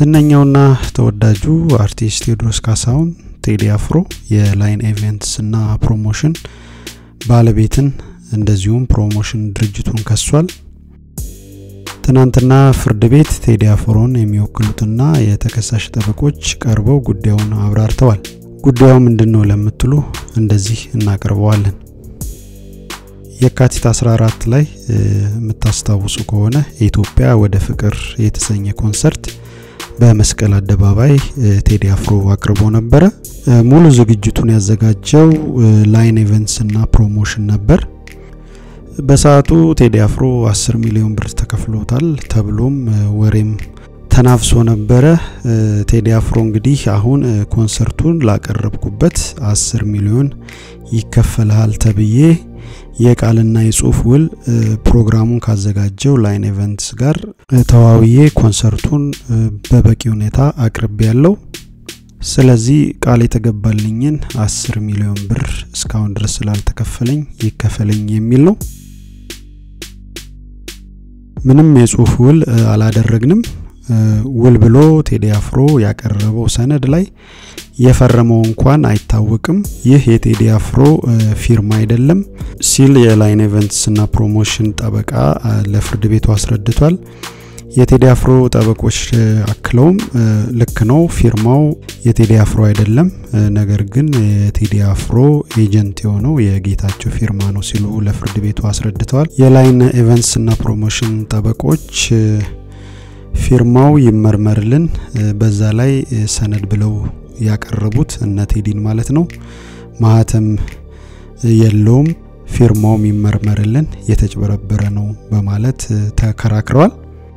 ዝነኛውና ተወዳጁ አርቲስት ቴዎድሮስ ካሳሁን ቴዲ አፍሮ የላይን ኢቨንትስ እና ፕሮሞሽን ባለቤትን እንደዚሁም ፕሮሞሽን ድርጅቱን ከሷል። ትናንትና ፍርድ ቤት ቴዲ አፍሮን የሚወክሉትና የተከሳሽ ጠበቆች ቀርበው ጉዳዩን አብራርተዋል። ጉዳዩ ምንድን ነው ለምትሉ እንደዚህ እናቀርበዋለን። የካቲት 14 ላይ የምታስታውሱ ከሆነ የኢትዮጵያ ወደ ፍቅር የተሰኘ ኮንሰርት በመስቀል አደባባይ ቴዲ አፍሮ አቅርቦ ነበረ። ሙሉ ዝግጅቱን ያዘጋጀው ላይን ኢቨንትስ እና ፕሮሞሽን ነበር። በሰዓቱ ቴዲ አፍሮ 10 ሚሊዮን ብር ተከፍሎታል ተብሎም ወሬም ተናፍሶ ነበረ። ቴዲ አፍሮ እንግዲህ አሁን ኮንሰርቱን ላቀረብኩበት 10 ሚሊዮን ይከፈልሃል ተብዬ የቃልና የጽሁፍ ውል ፕሮግራሙን ካዘጋጀው ላይን ኢቨንትስ ጋር ተዋውዬ ኮንሰርቱን በበቂ ሁኔታ አቅርቤ ያለው ስለዚህ ቃል የተገባልኝን 10 ሚሊዮን ብር እስካሁን ድረስ ስላልተከፈለኝ ይከፈለኝ የሚል ነው። ምንም የጽሁፍ ውል አላደረግንም። ውል ብሎ ቴዲ አፍሮ ያቀረበው ሰነድ ላይ የፈረመው እንኳን አይታወቅም። ይህ የቴዲ አፍሮ ፊርማ አይደለም ሲል የላይን ኢቨንትስ እና ፕሮሞሽን ጠበቃ ለፍርድ ቤቱ አስረድቷል። የቴዲ አፍሮ ጠበቆች አክለውም ልክ ነው ፊርማው የቴዲ አፍሮ አይደለም፣ ነገር ግን የቴዲ አፍሮ ኤጀንት የሆነው የጌታቸው ፊርማ ነው ሲሉ ለፍርድ ቤቱ አስረድተዋል። የላይን ኢቨንትስ እና ፕሮሞሽን ጠበቆች ፊርማው ይመርመርልን፣ በዛ ላይ ሰነድ ብለው ያቀረቡት እነ ቴዲን ማለት ነው ማህተም የለውም፣ ፊርማውም ይመርመርልን፣ የተጭበረበረ ነው በማለት ተከራክረዋል።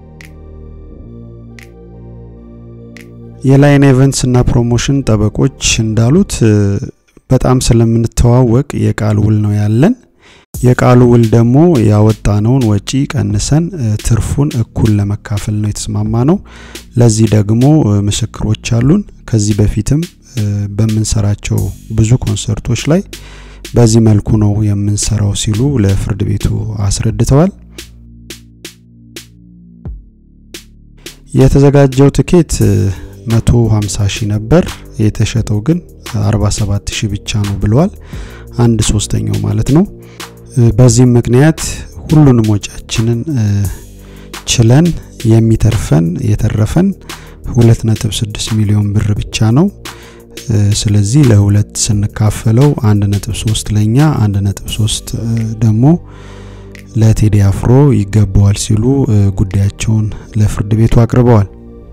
የላይን ኢቨንትስ እና ፕሮሞሽን ጠበቆች እንዳሉት በጣም ስለምንተዋወቅ የቃል ውል ነው ያለን። የቃሉ ውል ደግሞ ያወጣነውን ወጪ ቀንሰን ትርፉን እኩል ለመካፈል ነው የተስማማ ነው። ለዚህ ደግሞ ምስክሮች አሉን። ከዚህ በፊትም በምንሰራቸው ብዙ ኮንሰርቶች ላይ በዚህ መልኩ ነው የምንሰራው ሲሉ ለፍርድ ቤቱ አስረድተዋል። የተዘጋጀው ትኬት 150 ሺህ ነበር፣ የተሸጠው ግን 47 ሺህ ብቻ ነው ብለዋል። አንድ ሶስተኛው ማለት ነው። በዚህም ምክንያት ሁሉንም ወጪያችንን ችለን የሚተርፈን የተረፈን 2.6 ሚሊዮን ብር ብቻ ነው። ስለዚህ ለሁለት ስንካፈለው 1.3 ለኛ 1.3 ደግሞ ለቴዲ አፍሮ ይገባዋል ሲሉ ጉዳያቸውን ለፍርድ ቤቱ አቅርበዋል።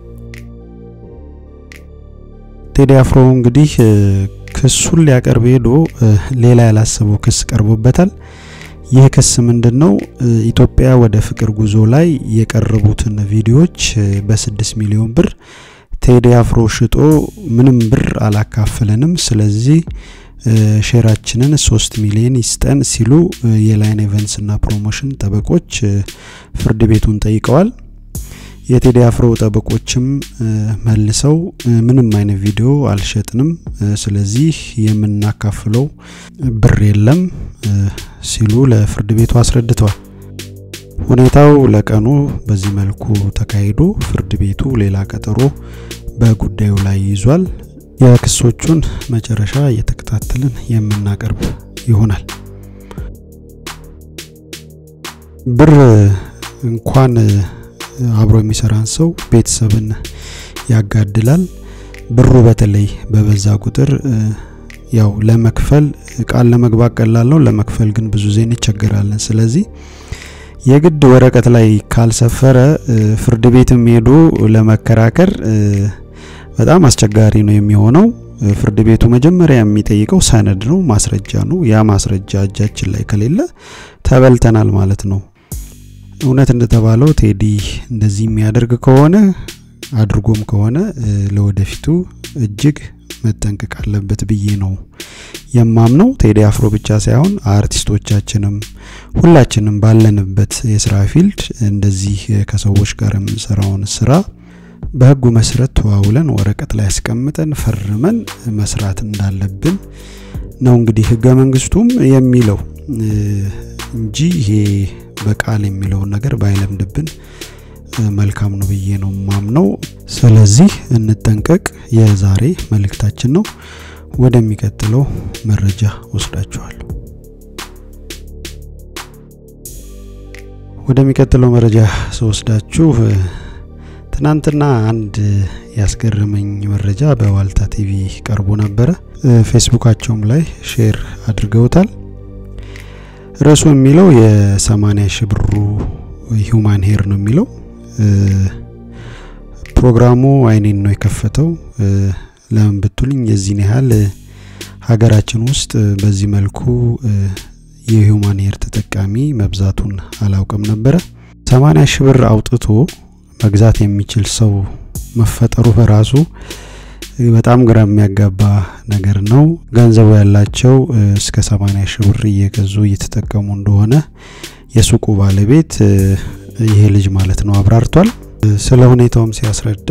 ቴዲ አፍሮ እንግዲህ ክሱን ሊያቀርብ ሄዶ ሌላ ያላሰበው ክስ ቀርቦበታል። ይህ ክስ ምንድን ነው? ኢትዮጵያ ወደ ፍቅር ጉዞ ላይ የቀረቡትን ቪዲዮዎች በስድስት ሚሊዮን ብር ቴዲ አፍሮ ሽጦ ምንም ብር አላካፈለንም፣ ስለዚህ ሼራችንን ሶስት ሚሊዮን ይስጠን ሲሉ የላይን ኢቨንትስ እና ፕሮሞሽን ጠበቆች ፍርድ ቤቱን ጠይቀዋል። የቴዲ አፍሮ ጠበቆችም መልሰው ምንም አይነት ቪዲዮ አልሸጥንም፣ ስለዚህ የምናካፍለው ብር የለም ሲሉ ለፍርድ ቤቱ አስረድተዋል። ሁኔታው ለቀኑ በዚህ መልኩ ተካሂዶ ፍርድ ቤቱ ሌላ ቀጠሮ በጉዳዩ ላይ ይዟል። የክሶቹን መጨረሻ እየተከታተልን የምናቀርብ ይሆናል። ብር እንኳን አብሮ የሚሰራን ሰው ቤተሰብን ያጋድላል። ብሩ በተለይ በበዛ ቁጥር ያው ለመክፈል ቃል ለመግባት ቀላል ነው፣ ለመክፈል ግን ብዙ ጊዜ እንቸገራለን። ስለዚህ የግድ ወረቀት ላይ ካልሰፈረ ፍርድ ቤትም ሄዶ ለመከራከር በጣም አስቸጋሪ ነው የሚሆነው። ፍርድ ቤቱ መጀመሪያ የሚጠይቀው ሰነድ ነው፣ ማስረጃ ነው። ያ ማስረጃ እጃችን ላይ ከሌለ ተበልተናል ማለት ነው። እውነት እንደተባለው ቴዲ እንደዚህ የሚያደርግ ከሆነ አድርጎም ከሆነ ለወደፊቱ እጅግ መጠንቀቅ አለበት ብዬ ነው የማምነው። ቴዲ አፍሮ ብቻ ሳይሆን አርቲስቶቻችንም ሁላችንም ባለንበት የስራ ፊልድ እንደዚህ ከሰዎች ጋር የምንሰራውን ስራ በህጉ መሰረት ተዋውለን ወረቀት ላይ ያስቀምጠን ፈርመን መስራት እንዳለብን ነው እንግዲህ ህገ መንግስቱም የሚለው እንጂ ይሄ በቃል የሚለውን ነገር ባይለምድብን መልካም ነው ብዬ ነው ማምነው። ስለዚህ እንጠንቀቅ የዛሬ መልእክታችን ነው። ወደሚቀጥለው መረጃ ወስዳችኋለሁ። ወደሚቀጥለው መረጃ ስወስዳችሁ ትናንትና አንድ ያስገረመኝ መረጃ በዋልታ ቲቪ ቀርቦ ነበረ። ፌስቡካቸውም ላይ ሼር አድርገውታል። ርዕሱ የሚለው የ80 ሺህ ብሩ ሂውማን ሄር ነው የሚለው። ፕሮግራሙ አይኔን ነው የከፈተው። ለምን ብትሉኝ የዚህን ያህል ሀገራችን ውስጥ በዚህ መልኩ የሂውማን ሄር ተጠቃሚ መብዛቱን አላውቅም ነበረ። 80 ሺህ ብር አውጥቶ መግዛት የሚችል ሰው መፈጠሩ በራሱ በጣም ግራ የሚያጋባ ነገር ነው። ገንዘቡ ያላቸው እስከ 80 ሺህ ብር እየገዙ እየተጠቀሙ እንደሆነ የሱቁ ባለቤት ይሄ ልጅ ማለት ነው አብራርቷል። ስለ ሁኔታውም ሲያስረዳ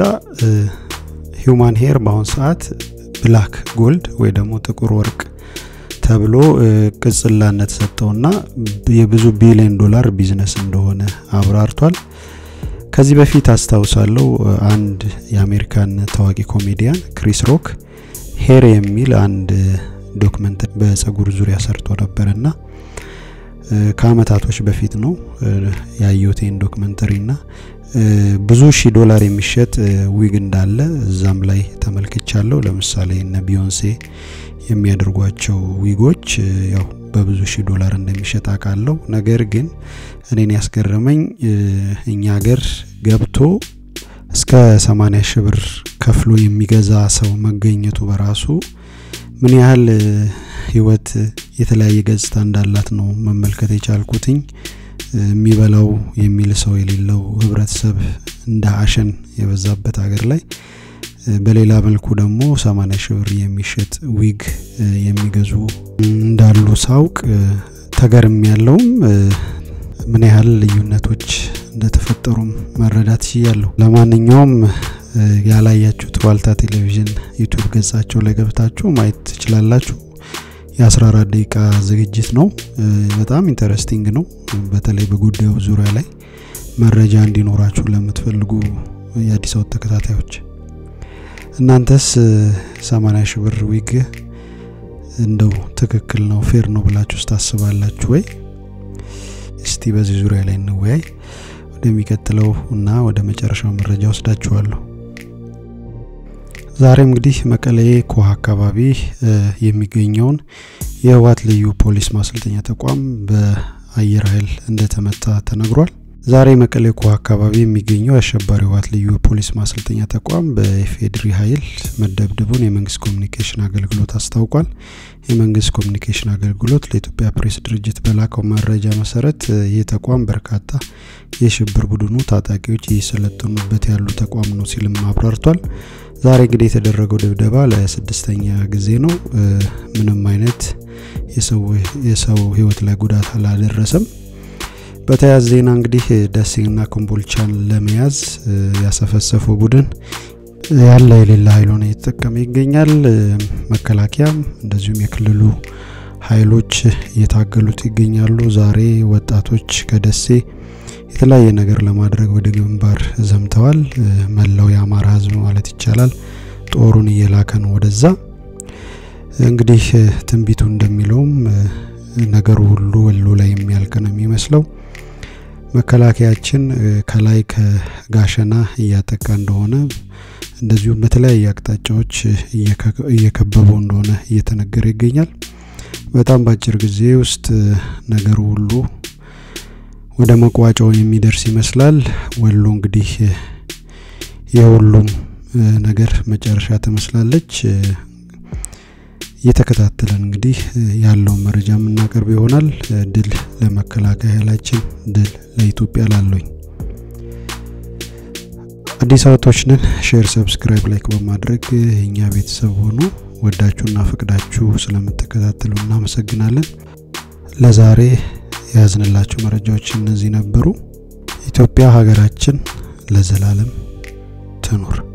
ሂውማን ሄር በአሁን ሰዓት ብላክ ጎልድ ወይ ደግሞ ጥቁር ወርቅ ተብሎ ቅጽላነት ሰጠውና የብዙ ቢሊዮን ዶላር ቢዝነስ እንደሆነ አብራርቷል። ከዚህ በፊት አስታውሳለሁ አንድ የአሜሪካን ታዋቂ ኮሜዲያን ክሪስ ሮክ ሄር የሚል አንድ ዶክመንት በጸጉር ዙሪያ ሰርቶ ነበርና ከአመታቶች በፊት ነው ያየሁትን ዶክመንተሪና ብዙ ሺህ ዶላር የሚሸጥ ዊግ እንዳለ እዛም ላይ ተመልክቻለሁ። ለምሳሌ እነ ቢዮንሴ የሚያደርጓቸው ዊጎች ያው በብዙ ሺህ ዶላር እንደሚሸጥ አውቃለሁ። ነገር ግን እኔን ያስገረመኝ እኛ ሀገር ገብቶ እስከ 80 ሺህ ብር ከፍሎ የሚገዛ ሰው መገኘቱ በራሱ ምን ያህል ህይወት የተለያየ ገጽታ እንዳላት ነው መመልከት የቻልኩትኝ። የሚበላው የሚል ሰው የሌለው ህብረተሰብ እንደ አሸን የበዛበት ሀገር ላይ በሌላ መልኩ ደግሞ 80 ሺህ ብር የሚሸጥ ዊግ የሚገዙ እንዳሉ ሳውቅ ተገርም ያለውም ምን ያህል ልዩነቶች እንደተፈጠሩም መረዳት ችያለሁ። ለማንኛውም ያላያችሁት ዋልታ ቴሌቪዥን ዩቱብ ገጻቸው ላይ ገብታችሁ ማየት ትችላላችሁ። የ14 ደቂቃ ዝግጅት ነው። በጣም ኢንተረስቲንግ ነው። በተለይ በጉዳዩ ዙሪያ ላይ መረጃ እንዲኖራችሁ ለምትፈልጉ የአዲስ አበባ ተከታታዮች እናንተስ 80 ሺህ ብር ዊግ እንደው ትክክል ነው ፌር ነው ብላችሁ ታስባላችሁ ወይ? እስቲ በዚህ ዙሪያ ላይ እንወያይ። ወደሚቀጥለው እና ወደ መጨረሻው መረጃ ወስዳችኋለሁ። ዛሬ እንግዲህ መቀሌ ኮህ አካባቢ የሚገኘውን የህወሓት ልዩ ፖሊስ ማሰልጠኛ ተቋም በአየር ኃይል እንደተመታ ተነግሯል። ዛሬ መቀሌ ኮህ አካባቢ የሚገኘው የአሸባሪ ህወሓት ልዩ ፖሊስ ማሰልጠኛ ተቋም በኢፌድሪ ኃይል መደብደቡን የመንግስት ኮሚኒኬሽን አገልግሎት አስታውቋል። የመንግስት ኮሚኒኬሽን አገልግሎት ለኢትዮጵያ ፕሬስ ድርጅት በላከው መረጃ መሰረት ይህ ተቋም በርካታ የሽብር ቡድኑ ታጣቂዎች እየሰለጠኑበት ያሉ ተቋም ነው ሲልም አብራርቷል። ዛሬ እንግዲህ የተደረገው ድብደባ ለስድስተኛ ጊዜ ነው። ምንም አይነት የሰው ህይወት ላይ ጉዳት አላደረሰም። በተያያዘ ዜና እንግዲህ ደሴና ኮምቦልቻን ለመያዝ ያሰፈሰፈው ቡድን ያለ የሌላ ኃይሉን እየተጠቀመ ይገኛል። መከላከያም እንደዚሁም የክልሉ ኃይሎች እየታገሉት ይገኛሉ። ዛሬ ወጣቶች ከደሴ የተለያየ ነገር ለማድረግ ወደ ግንባር ዘምተዋል። መላው የአማራ ህዝብ ማለት ይቻላል ጦሩን እየላከ ነው ወደዛ። እንግዲህ ትንቢቱ እንደሚለውም ነገሩ ሁሉ ወሎ ላይ የሚያልቅ ነው የሚመስለው። መከላከያችን ከላይ ከጋሸና እያጠቃ እንደሆነ እንደዚሁም በተለያየ አቅጣጫዎች እየከበበው እንደሆነ እየተነገረ ይገኛል። በጣም በአጭር ጊዜ ውስጥ ነገሩ ሁሉ ወደ መቋጫው የሚደርስ ይመስላል። ወሎ እንግዲህ የሁሉም ነገር መጨረሻ ትመስላለች። እየተከታተለን እንግዲህ ያለውን መረጃ የምናቀርብ ይሆናል። ድል ለመከላከያ ኃይላችን፣ ድል ለኢትዮጵያ ላለኝ አዲስ አበባዎች ነን። ሼር፣ ሰብስክራይብ፣ ላይክ በማድረግ የእኛ ቤተሰብ ሆኑ። ወዳችሁና ፈቅዳችሁ ስለምትከታተሉ እናመሰግናለን። ለዛሬ የያዝንላችሁ መረጃዎች እነዚህ ነበሩ። ኢትዮጵያ ሀገራችን ለዘላለም ትኑር።